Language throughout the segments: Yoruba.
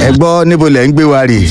ẹ gbọ́ níbo lẹ̀ ń gbé wa rè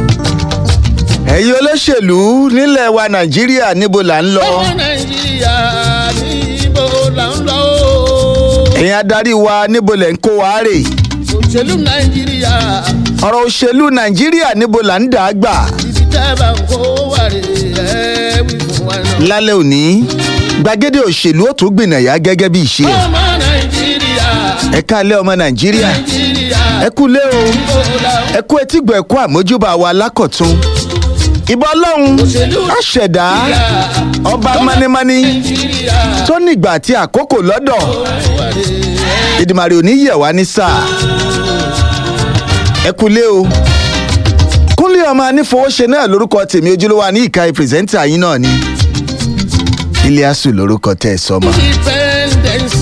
ẹ̀yin olóṣèlú nílẹ̀ wa nàìjíríà níbo là ń lọ ọmọ nàìjíríà níbo là ń lọ o. ẹ̀yin adarí wa níbo lẹ̀ ń kó wa rè òṣèlú nàìjíríà ọ̀rọ̀ òṣèlú nàìjíríà níbo là ń dà á gbà ibi tẹ́ bá ń kó wà rè é wí fún wa náà. lálẹ́ òní gbàgede òṣèlú ó tún gbìnàyà gẹ́gẹ́ bí ìṣe ẹ̀ ọmọ nàìjíríà ẹ káalẹ́ ọmọ nàìjíríà nàìjíríà ẹ kú lé o níbo là ń ẹ kú etígbọ̀ ẹ kú àmójúbà wa lákọ̀tún ìbọn ọlọ́run òṣèlú àṣẹ̀dá ọba mánímání nàìjíríà tó nígbà àti àkókò lọ́dọ̀ wà rè é. ìdìmàrè ò ní yẹ̀ wá ní sáà ẹ kú lé o kúnlé ọmọ anífowóṣe náà lórúkọ tèmi ojúlówó ní ìka pírẹsẹ́ńtà yín náà ni iliasu lórúkọ tẹ ẹ sọmọ independence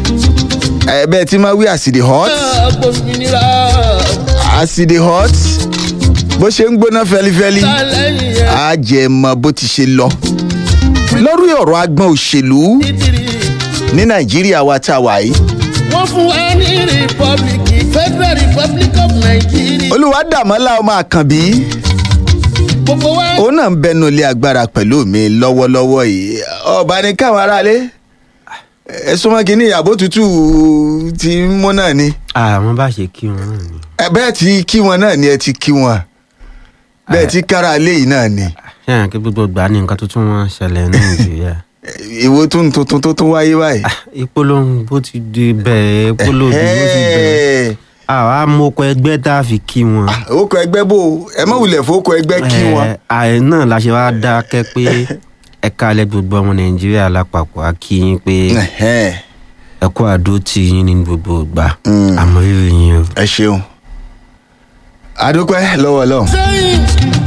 ẹ bẹ́ẹ̀ tí máa wí àsìdì hot gbòmìnira àsìdì hot bó ṣe ń gbóná fẹlifẹli lẹ́yìn ẹ̀ á jẹ mọ bó ti ṣe lọ lórí ọ̀rọ̀ agbọn òṣèlú títìrì ní nàìjíríà wa tá a wà yìí wọ́n fún wa ní republic federal republic of nigeria olùwádàmọ́lá ọmọ àkànbí gbogbo wa òun náà ń bẹnu ilé agbára pẹ̀lú mi lọ́wọ́lọ́wọ́ yìí ọba ní káwọn aráalé ẹ súnmọ́ kínní ìyàbò tútù ti ń mú náà ni àwọn bá ṣe kí wọn náà ni ẹ bẹ́ẹ̀ ti kí wọn náà ni ẹ ti kí wọn bẹ́ẹ̀ ti kára ilé yìí náà ni ṣé àwọn kí gbogbo gbà ní nǹkan tuntun wọn ṣẹlẹ̀ ní nàìjíríà ìwo tún tuntun tó tún wáyé báyìí. ìpolongo ti di bẹ̀rẹ̀ ìpolongo ti bẹ̀rẹ̀ Ẹ̀hẹ́. àwa mọ̀kọ ẹgbẹ́ tá a fi kí wọn. orúkọ ẹgbẹ́ bò ẹ má wulẹ̀ fowókọ ẹgbẹ́ kí wọn. Ẹ, àì náà la ṣe wá dákẹ́ pé ẹ̀ka alẹ́ gbogbo ọmọ nàìjíríà lápapọ̀ á kí yín pé Ẹ̀hẹ́. ẹ kó àdó tì yín ní gbogbo ìgbà Mm. àmọ́ rírì yín o. ẹ ṣeun adúpẹ́ lọ́wọ́ ọlọ́run. sẹ́yìn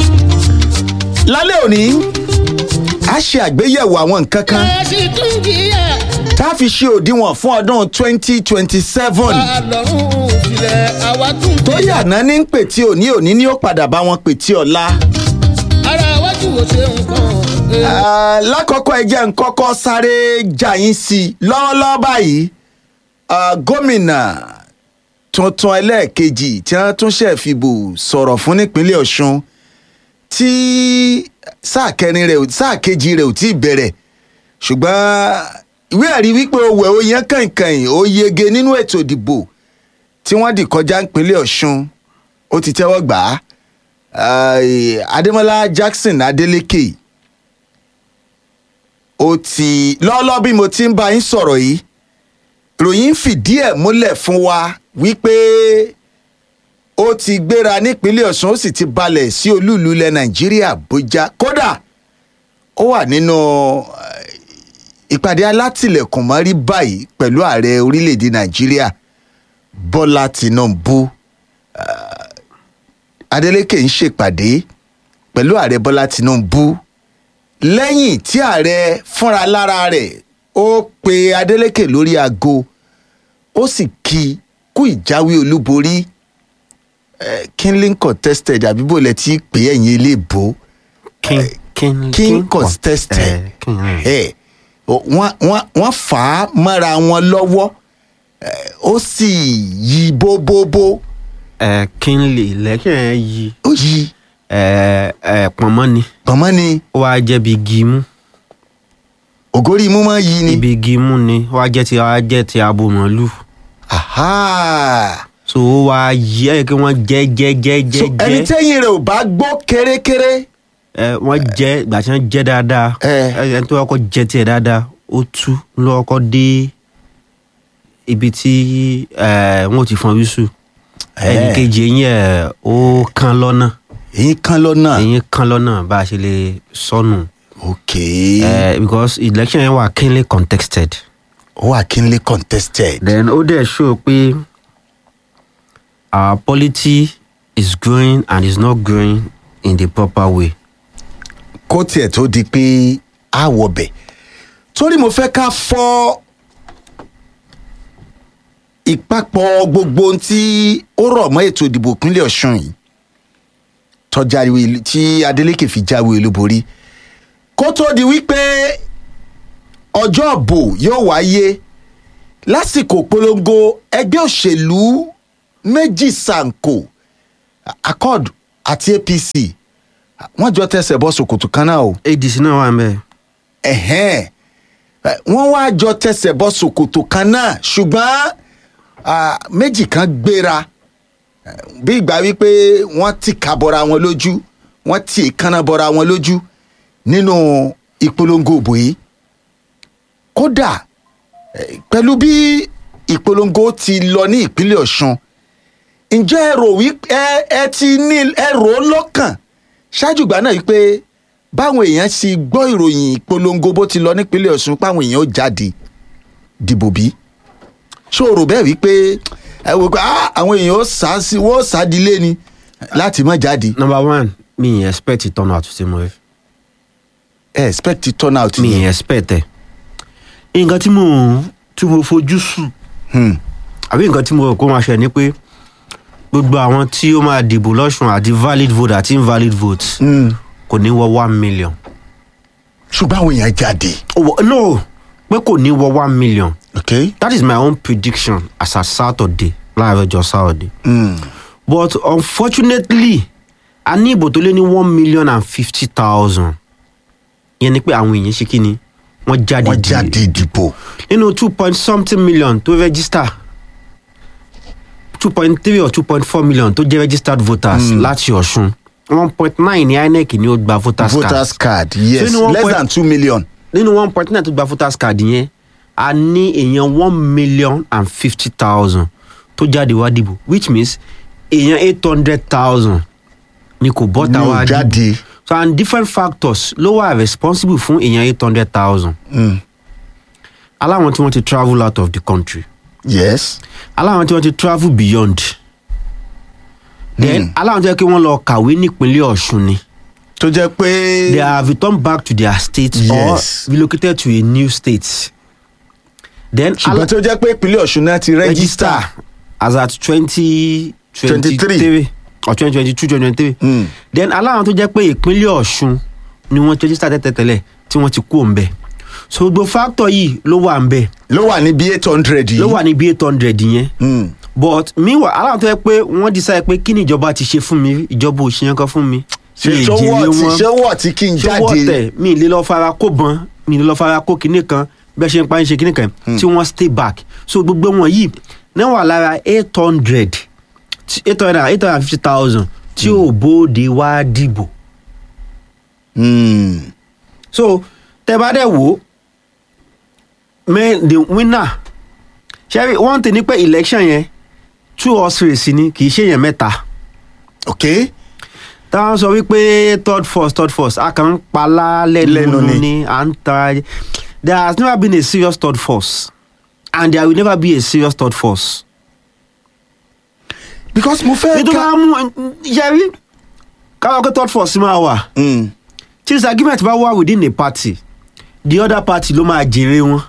lálẹ́ òní a ṣe àgbéyẹ̀wò àwọn nǹkan kan ẹ sì tún kíyà tá a fi ṣe òdiwọ̀n fún ọdún twenty twenty seven àlọ́run ìfilẹ̀ àwa tún tó kíyà yàná ní pè tí òní òní ni ó padà bá wọn pè tí ọ̀la. ara wájú wo ṣe nǹkan ẹ, Ah, lákọ̀ọ́kọ́ ẹ jẹ́ n kọ́kọ́ sáré jà yín sí i lọ́wọ́lọ́wọ́ báyìí ah, gómìnà tuntun ẹlẹ́ẹ̀kejì tí wọ́n tún ṣe fìbò sọ̀rọ̀ fún nípínlẹ̀ ọ̀ṣun tí sáà kẹrin rẹ̀ ò- sáà kejì rẹ̀ ò tí ì bẹ̀rẹ̀ ṣùgbọ́n ìwé ẹ̀rí wípé owó ẹ̀ ó yan kàìnkàìn ó yege nínú ètò ìdìbò tí wọ́n dì kọjá nípínlẹ̀ ọ̀ṣun ó ti tẹ́wọ́ gbà á Ah, adémọlá jackson adeleke ó ti lọ́ọ́lọ́ bí mo ti ń bá yín sọ̀rọ̀ yìí ròyìn fìdí ẹ̀ múlẹ̀ fún wa wípé ó ti gbéra nípínlẹ̀ ọ̀sùn ó sì ti balẹ̀ sí olúùlú ilẹ̀ nàìjíríà àbújá kódà ó wà nínú eh, ìpàdé alátìlẹ̀kùn mọ́rí báyìí pẹ̀lú ààrẹ orílẹ̀‐èdè nàìjíríà bọ́lá tìǹbù Ah, adeleke ń ṣèpàdé pẹ̀lú ààrẹ bọ́lá tìǹbù lẹ́yìn tí ààrẹ fúnra lára rẹ̀ ó pe adeleke lórí aago ó sì kí i kú ìjáwé olúborí eh, kínlí contested àbí bò lẹ ti pè é ẹ̀yìn ilé ìbò king king king contested ẹ, king ẹ. Eh, o- wọ́n wọ́n- wọ́n fà á mọ́ra wọn lọ́wọ́ eh, ó sì yí bóbóbó ẹ kingly election ẹ yí ó yí ẹ ẹ pọnmọ ni pọ̀nmọ́ ni ó wá jẹ́ bí gímú ògórí imú máa yí ni. ibi gímú ni ó wá jẹ́ ti ó wá jẹ́ ti abo màálù Aha. so ó wá yí ẹ kí wọ́n jẹ́ jẹ́ jẹ́ so jẹ́ ẹni jẹ́ tẹ́yìn rẹ̀ ò bá gbọ́ kérékéré ẹ wọ́n jẹ́ ìgbà tí wọ́n jẹ́ dáadáa Eh. ẹ ẹni tó kọ́kọ́ jẹ́ tiẹ̀ dáadáa ó tú ló kọ́kọ́ dé ibi tí ẹ wọ́n ti fọn wíṣù ẹnì Eh. kejì eyín ẹ ó kán lọ́nà èyí kan lọ́nà. eyín kán lọ́nà bá a ṣe lè sọnù ok ẹ because election yẹn wà keenly contested ó wà kínlé contested. then ó dẹ̀ show pé our polity is growing and is not growing in the proper way. kó tiẹ̀ tó di pé a wọ̀ bẹ̀ torí mo fẹ́ ká fọ́ ìpapọ̀ gbogbo ohun tí ó rọ̀ mọ́ ètò ìdìbò ìpínlẹ̀ ọ̀ṣun yìí tọ́jáwé tí adeleke fi jáwé olúborí kó tó di wípé ọjọ́ ìbò yóò wáyé lásìkò polongo ẹgbẹ́ òṣèlú méjì sànkò accord àti apc wọ́n jọ tẹsẹ̀ bọ́ ṣòkòtò kan náà o adc náà wà ń bẹ̀. ẹ̀hẹ́n Eh, wọ́n wá jọ tẹsẹ̀ bọ́ ṣòkòtò kan náà ṣùgbọ́n ah, méjì kan gbéra Eh, bí ìgbà wípé wọ́n ti kà bọ́ra wọn lójú wọ́n ti ìkànnà bọ́ra wọn lójú nínú ìpolongo òbò yìí kódà eh, pẹ̀lú bí ìpolongo ti lọ ní ìpínlẹ̀ ọ̀ṣun ǹjẹ́ ẹ rò wí ẹ ẹ ti ní ẹ rò ó lọ́kàn ṣáájú ìgbà náà wípé báwọn èèyàn ti gbọ́ ìròyìn ìpolongo bó ti lọ nípínlẹ̀ ọ̀ṣun páwọn èèyàn ó jáde dìbò bí ṣó o rò bẹ́ẹ̀ wípé ẹ wò pé "Ah, àwọn èèyàn ó sá sí wọ́n ó sá dilé ni láti má jáde number one mi ì expect it turn out to mo ẹ ẹ expect it turn out mi ì yẹn expect ẹ nǹkan tí mo tí mo fojú sùn Hmm. àbí nǹkan tí mo rò kó máa ṣe ni pé gbogbo àwọn tí ó máa dìbò lọ́sùn àti valid vote àti invalid vote Hmm. kò ní wọ one million. ṣùgbọ́n àwọn èèyàn jáde Oh, wọ- no pé kò ní wọ one million okay. that is my own prediction as a saturday láàárọ̀ ọjọ́ saturday Hmm. but unfortunately a ní ìbò tó lé ní one million and fifty thousand yẹn ni pé àwọn èèyàn ṣe kí ni wọ́n jáde wọ́n di- jáde dìbò nínú two point something million tó register two point three or two point four million tó jẹ́ registered voters láti ọ̀ṣun one point nine ní inec ni ó gba voters card voters card yes So inú one less point- than two million nínú one point nine tó gba voters card yẹn a ní èèyàn one million and fifty thousand tó jáde wá dìbò which means èèyàn eight hundred thousand ni kò bọ́ta Ni ò wá dìbò jáde. so and different factors ló wà responsible fún èèyàn eight hundred thousand Hmm. aláwọn tí wọ́n ti travel out of the country yes aláwọn tí wọ́n ti travel beyond then Hmm. aláwọn tí wọ́n kí wọ́n lọ kàwé nípínlẹ̀ ọ̀ṣun ni tó jẹ́ pé they have returned back to their state Yes. or relocated to a new state then ṣùgbọ́n tó jẹ́ pé ìpínlẹ̀ ọ̀ṣun náà ti register register as at twenty twenty 23. three or twenty twenty two twenty twenty three Hmm. then aláwọn tó jẹ́ pé ìpínlẹ̀ ọ̀ṣun ni wọ́n ti register tẹ́tẹ́tẹ́lẹ̀ tí wọ́n ti kú òǹbẹ̀ so gbogbo factor yìí ló wà ń bẹ̀ ló wà ní bí eight hundred yìí ló wà ní bí eight hundred yẹn Hmm. but meanwhile aláwọn tó yẹ pé wọ́n decide pé kí ni ìjọba ti ṣe fún mi ìjọba ò ṣe yẹn kan fún mi ṣe Mi ì ṣọwọ́ jèrè tí wọn. ṣọwọ́ tí kí n ṣọwọ́ jáde tẹ̀ mi ì lè lọ fara kó bọn mi ì lè lọ fara kó kinní kan bẹ́ẹ̀ ṣe ń pa ń ṣe kinní kan tí wọ́n stay back so gbogbo wọn yìí náà wà lára eight hundred eight hundred eight hundred and fifty thousand tí ò bóde wá dìbò Hmm. so tẹ bá dẹ̀ wò ó men the winner ṣẹ́rí one thing ni pé election yẹn two horse race ni kì í ṣe yẹn mẹ́ta ok táwọn sọ wípé third force third force a kàn ń palá Lẹ́nu lẹ́nu ni. ni à ń ta there has never been a serious third force and there will never be a serious third force. because mo fẹ́ nítorí ká wọn mú yẹrí káwọn pé third force máa wà Hmm. tí disagreement bá wà within a party the other party ló máa jèrè wọn.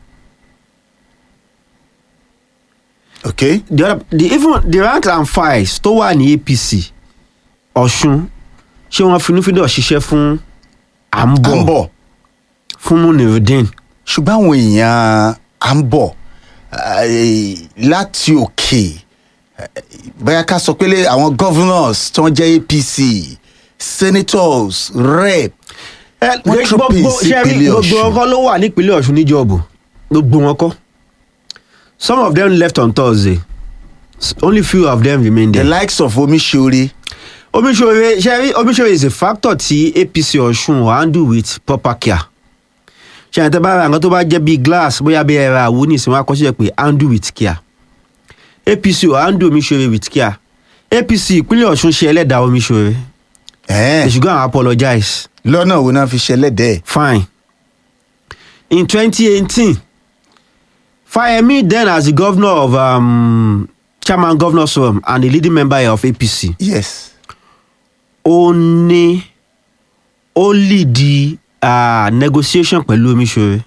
ok the other the even the rank and files tó wà ní apc ọ̀ṣun ṣé wọ́n finúfíndọ̀ ṣiṣẹ́ fún à ń à ń bọ̀ bọ̀ fún munirudin ṣùgbọ́n àwọn èèyàn à ń bọ̀ eh, láti òkè eh, bóyá ká sọ pé lé àwọn governors tó ń jẹ́ apc senators rep wọ́n trooping sí ìpínlẹ̀ gbogbo ọ̀ṣun ọkọ ló wà nípínlẹ̀ ọ̀ṣun níjọ́bù gbogbo wọn kọ́ some of them left on thursday S- only few of them remain the there. likes of omiṣore omiṣore ṣẹ́rí omiṣore is a factor tí apc ọ̀ṣun will handle with proper care ṣe àyẹ̀tẹ̀ bá ra nǹkan tó bá jẹ́ bíi glass bóyá bí ẹ̀rọ àwo ní ìsìn wọn akọ́sílẹ̀ pé handle with care apc will handle omiṣore with care apc ìpínlẹ̀ ọ̀ṣun ṣe ẹlẹ́dàá omiṣore Eh, they should go and apologize lọ́nà wo náà fi ṣẹlẹ́dẹ̀ fine in 2018 fayemi then as the governor of um, chairman governors forum and the leading member of apc yes ó ní ó lead uh, negotiation pẹ̀lú omiṣore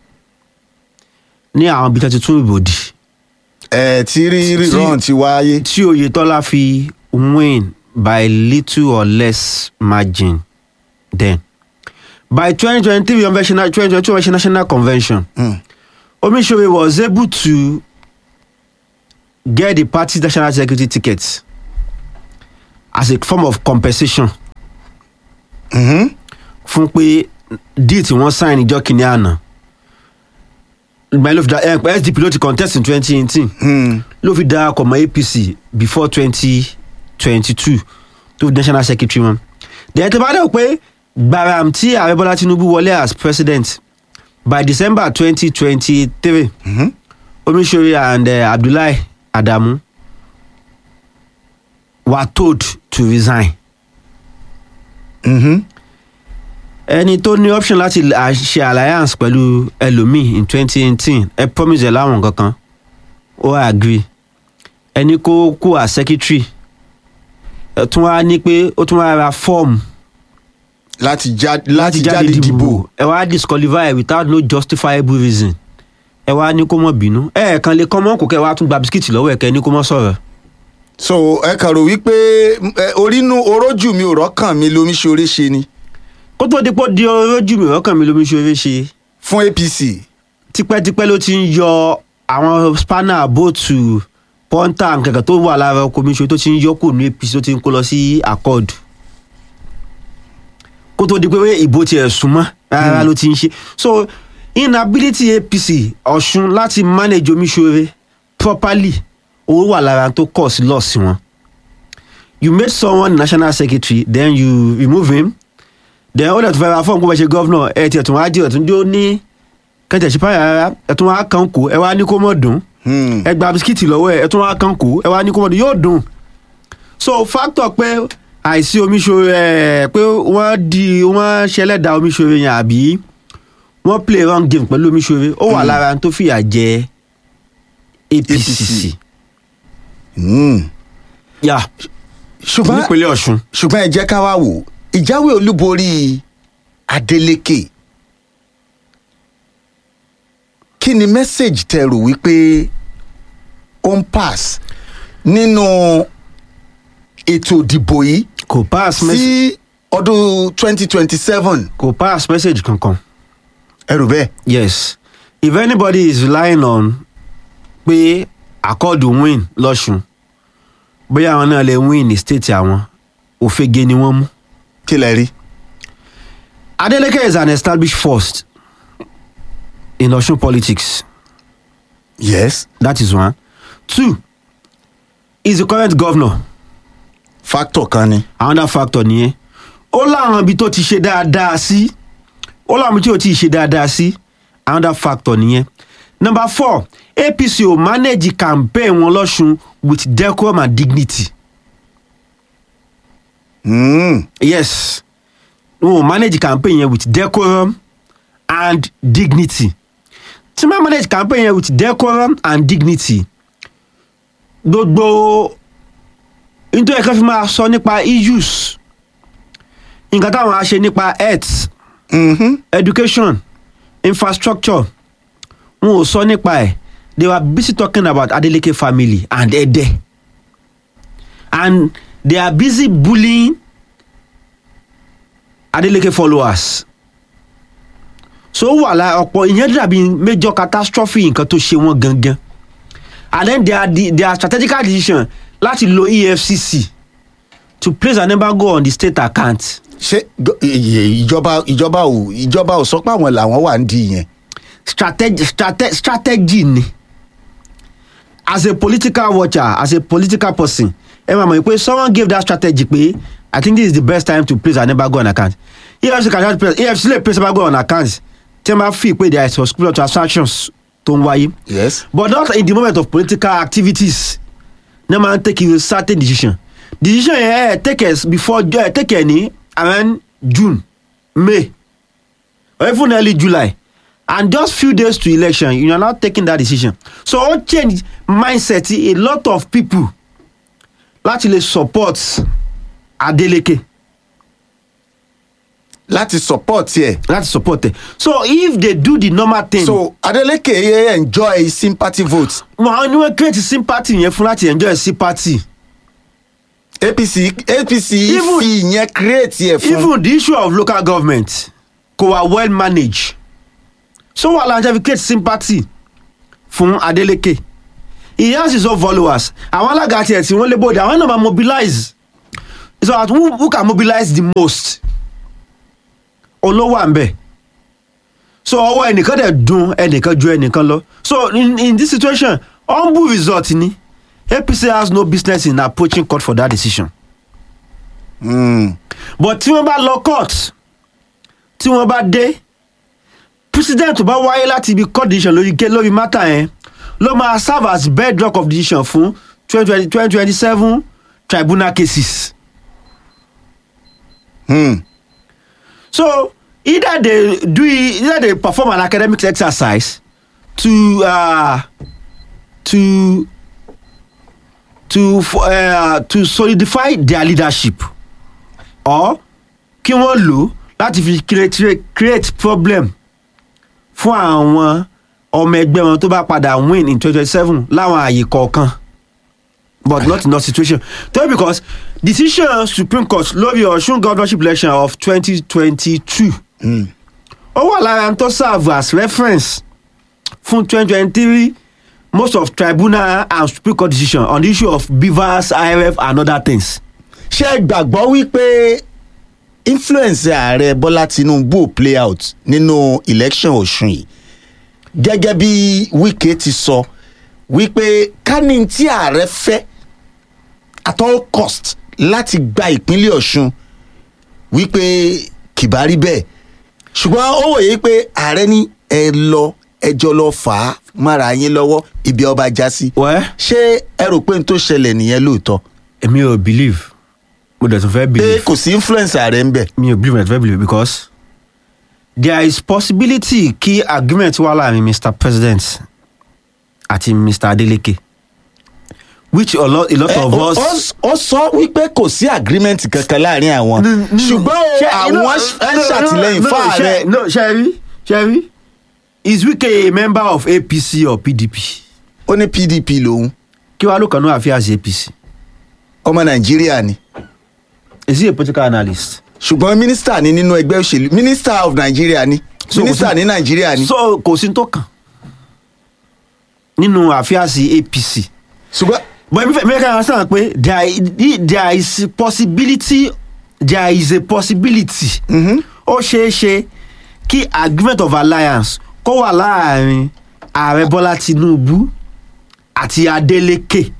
ní àwọn ibi tí wọ́n ti tún ìbò dì ẹ tí rí rírán ti wáyé tí oyetola fi win by little or less margin then by 2023 on national 2022 on national convention Hmm. omiṣore was able to get the party's national security ticket as a form of compensation Mhm. fún pé deal tí wọ́n sign ìjọ kìíní àná ìgbà yẹn ló fi da ẹ pé sdp ló ti contest in twenty eighteen Hmm. ló fi darapọ̀ mọ́ apc before twenty twenty two tó fi national secretary wọn. dẹ̀ tó bá dẹ̀ pé gbaram tí ààrẹ bọ́lá tinubu wọlé as president by december twenty twenty three Mhm. omisore and uh, abdullahi adamu were told to resign. Mhm. ẹni tó ní option láti à- ṣe alliance pẹ̀lú ẹlòmíì in twenty eighteen ẹ promise ẹ láwọn kankan ó agree ẹni kó kó as secretary ẹ tún wá ní pé ó tún wá ra form láti já- láti jáde dìbò ẹ wá disqualify without no justifiable reason ẹ wá ní kó mọ̀ bínú ẹ ẹ̀ kan lè kọ́ mọ́ kó kẹ́ ẹ wá tún gba bisikíìtì lọ́wọ́ ẹ̀ kẹ́ ẹ ní kó mọ́ sọ̀rọ̀ so ẹ kàn rò wípé ẹ, orínú orójú mi ò rọ́kàn mi lomi ṣoore ṣe ni kó tó di pé ó di ojú mi ọkàn mi lómi ṣeré ṣe fún apc tipẹ́tipẹ́ ló ti ń yọ àwọn spanner bóòtù pọ́ńtà nkẹ̀kẹ́ tó wà lára ọkọ̀ mi ṣe tó ti ń yọ kù ní apc tó ti ń kó lọ sí accord kó tó di pé ìbò tiẹ̀ súnmọ́ rárá ló ti ń ṣe so inability apc ọ̀ṣun láti manage omiṣore properly owó wà lára tó kọ̀ sí lọ́ọ̀sì wọn you made someone national secretary then you remove him then ó lè tún fẹ́ ra fọ́ọ̀mù kó fẹ́ ṣe gọ́vnọ̀ ẹ̀ tiẹ̀ tún wá jẹ́ ọ̀tún jó ní kẹ́tẹ̀ ṣe páyà rárá ẹ̀ tún wá kàn kó ẹ wá ní kó mọ̀ dùn Hmm. ẹ gba bisikíìtì lọ́wọ́ ẹ ẹ tún wá kàn kó ẹ wá ní kó mọ̀ dùn yóò dùn so factor pé àìsí omiṣore ẹ pé wọ́n di wọ́n ṣẹlẹ́dà omiṣore yẹn àbí wọ́n play wrong game pẹ̀lú omiṣore ó wà lára tó fìyà jẹ apc APC. Hmm. yà ṣùgbọ́n nípínlẹ̀ ọ̀ṣun ṣùgbọ́n ẹ jẹ́ ká wá wò ìjáwé olúborí adeleke kí ni mẹ́sẹ̀gì tẹ rò wípé ó ń pass nínú ètò ìdìbò yìí kò pass message sí ọdún twenty twenty seven kò pass message kankan. ẹ rò bẹ́ẹ̀. yes if anybody is relying on pé accord win lọ́sùn bóyá àwọn náà lè win ní state àwọn òfegè ni wọ́n mú. kí lẹ rí. adeleke is an established force in osun politics yes that is one two he is the current governor factor kan ni. another factor nìyẹn ó láwọn ibi tó ti ṣe dáadáa sí ó láwọn ibi tí ò ti ṣe dáadáa sí another factor nìyẹn number four apc ò manage campaign wọn lọ́sùn with decorum and dignity Mm. yes wọn ò manage campaign yẹn with decorum and dignity tí wọ́n manage campaign yẹn with decorum and dignity gbogbo nítorí ẹ̀ka fi máa sọ nípa issues nǹkan táwọn á ṣe nípa health Mm-hmm. education infrastructure wọn ò sọ nípa ẹ̀ they were busy talking about adeleke family and ede and they are busy bullying adeleke followers so ó wà lára ọ̀pọ̀ ìyẹn dàbí major catastrophe nǹkan tó ṣe wọ́n gangan and then their their strategical decision láti lo efcc to place an embargo on the state account ṣé gọ- i- i- ìjọba ìjọba ò ìjọba ò sọ pé àwọn làwọn wà ń di yẹn. strategy strate strategy ni as a political watcher as a political person ẹ máa mọ̀ pé someone gave that strategy pé i think this is the best time to place an embargo on account efcc can place efcc lè place embargo on account tí wọ́n bá fi pé there is suspicion transactions tó ń wáyé yes. but not in the moment of political activities ní máa ń take a certain decision decision yẹn ẹ take it before ẹ take it ní around june may or even early july and just few days to election you are not taking that decision so ó change mindset a lot of people láti lè support adeleke láti support ẹ. láti support ẹ so if they do the normal thing. so adeleke yẹ enjoy sympathy vote wọn ni wọn create sympathy yẹn fún láti enjoy sympathy. apc apc Even- fi ìyẹn create ẹ fún. even the issue of local government kò wá well managed so wà láǹjẹ́ fi create sympathy fún adeleke he has his own followers àwọn alága tiẹ̀ tí wọ́n lé bòde àwọn náà máa mobilize it's about who, who can mobilize the most olówó à ń bẹ̀ so ọwọ́ ẹnìkan dẹ̀ dùn ẹnìkan ju ẹnìkan lọ so in, in this situation humble result ni apc has no business in approaching court for that decision Mm. but tí wọ́n bá lọ court tí wọ́n bá dé president tó bá wáyé láti ibi court decision lórí ké- lórí matter yẹn ló máa serve as bedrock of decision fún twenty twenty seven tribunal cases. Mm. So either they do it, either they perform an academic exercise to uh, to to f- uh, to solidify their leadership or kí wọ́n lò láti fi create create problem fún àwọn ọmọ ẹgbẹ́ wọn tó bá padà win in twenty twenty seven láwọn àyè kọ̀ọ̀kan but not in that situation tell me because decision supreme court lórí ọ̀ṣun governorship election of twenty twenty two ó wà lára tó serve as reference fún twenty twenty three most of tribunal and supreme court decision on the issue of beavers irf and other things. ṣé ẹ gbàgbọ́ wípé influence ààrẹ bọ́lá tinubu ò play out nínú election ọ̀sùn yìí gẹ́gẹ́ bí wike ti sọ wípé kání tí ààrẹ fẹ́ at all cost láti gba ìpínlẹ̀ ọ̀sùn wípé kìbá rí bẹ́ẹ̀ ṣùgbọ́n ó wòye pé ààrẹ ní ẹ lọ ẹjọ́ lọ fà á mára yín lọ́wọ́ ibi ọba já sí wẹ́ẹ́ ṣé ẹ rò pé n tó ṣẹlẹ̀ nìyẹn lóòótọ́ èmi ò believe mo dẹ̀ tún fẹ́ pé believe kò sí influence ààrẹ ń bẹ̀. mi ò believe mo dẹ̀ tún fẹ́ believe because there is possibility kí agreement wà láàrin mr president àti mr adeleke which a lot, a lot Eh, of ó- us. ó ó sọ wípé kò sí agreement kankan láàrin àwọn ṣùgbọ́n o, àwọn ń ṣàtìlẹ́yìn fún ààrẹ no sherry sherry is wike a member of apc or pdp ó ní pdp lòun kí wàá ló kàn ní àfíàsì apc ọmọ nàìjíríà ni is he a political analyst. ṣùgbọ́n mínísítà ni nínú ẹgbẹ́ òṣèlú minister of nigeria ni So, mínísítà kò sí- ní nàìjíríà ni so kò sí tó kàn nínú àfíàsì apc ṣùgbọ́n but mi fẹ́ mi fẹ́ ká understand pé there i- there is possibility there is a possibility ó ṣeé ṣe kí agreement of alliance kó wà láàrin ààrẹ bọ́lá tinubu àti adeleke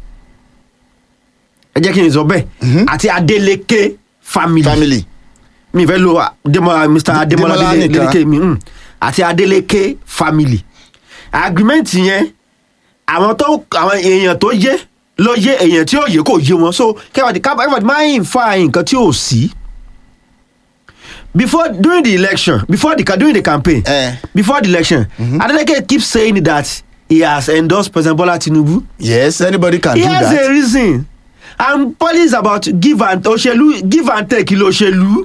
ẹ jẹ́ kí n sọ bẹ́ẹ̀ àti adeleke family, family mi fẹ́ lo ah, Demola- mr ademola Demola Adele- nìkan. adeleke mi mm, àti adeleke family agreement yẹn àwọn tó àwọn èèyàn tó yé ló yé èèyàn tí ò yé kò yé wọn so kẹwàá ká everybody máa ń fa nǹkan tí ò sí before during the election before the ca- during the campaign Eh. before the election adeleke keep saying that he has endorsed president bola tinubu yes anybody can he do has a that reason and policy about give and òṣèlú give and take lòṣèlú.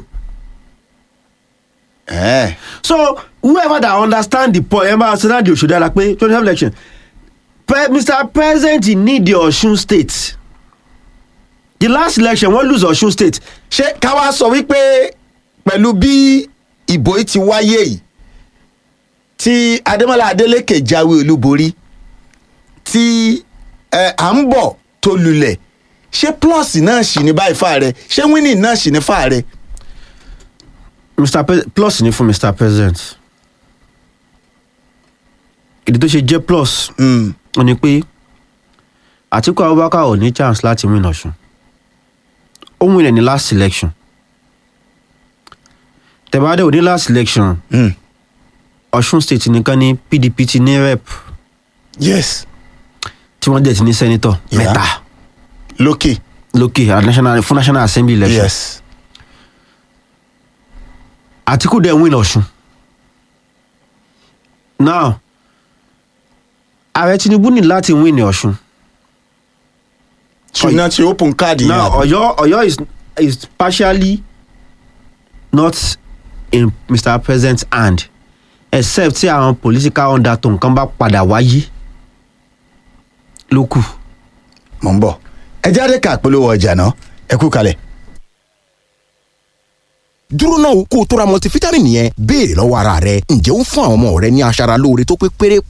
Eh, so whoever that understand the point ẹ máa understand the òṣèlú dára pé twenty seven election Pre mr president need the osun state the last election wọ́n lose osun state ṣé ká wá sọ wípé pẹ̀lú bí ìbò yìí ti wáyé yìí tí adémọlá adélékè jáwé olúborí tí ẹ, à ń bọ̀ tó lulẹ̀ ṣé plus náà sì ní báyìí fáàrẹ ṣé winning náà sì ní fáàrẹ. mr Pre plus ni fún mr president ìdí tó ṣe jẹ́ plus Mm. ó ní pé àtìkú abubakar ò ní chance láti win ọ̀ṣun ó win ẹ̀ ní last election tẹ̀bádé ò ní last election Mm. ọ̀ṣun state nìkan ní pdp ti ní rep yes tí wọ́n dẹ̀ ti ní senator Yeah. mẹ́ta lókè lókè at national fún national assembly election yes àtìkú dẹ̀ win ọ̀ṣun now ààrẹ tinubu ní láti win ní ọ̀ṣun ṣùgbọ́n ti open card yẹn now àbí? ọ̀yọ́ ọ̀yọ́ is is partially not in mr president's hand except tí àwọn political undertone kan bá padà wáyé ló kù. mò ń bọ̀ ẹ jáde ká polówó ọjà náà ẹ kú kalẹ̀. dúró náà kó o tó ra multivitamin yẹn béèrè lọ́wọ́ ara rẹ ǹjẹ́ ó ń fún àwọn ọmọ rẹ ní aṣara lóore tó pé pérépéré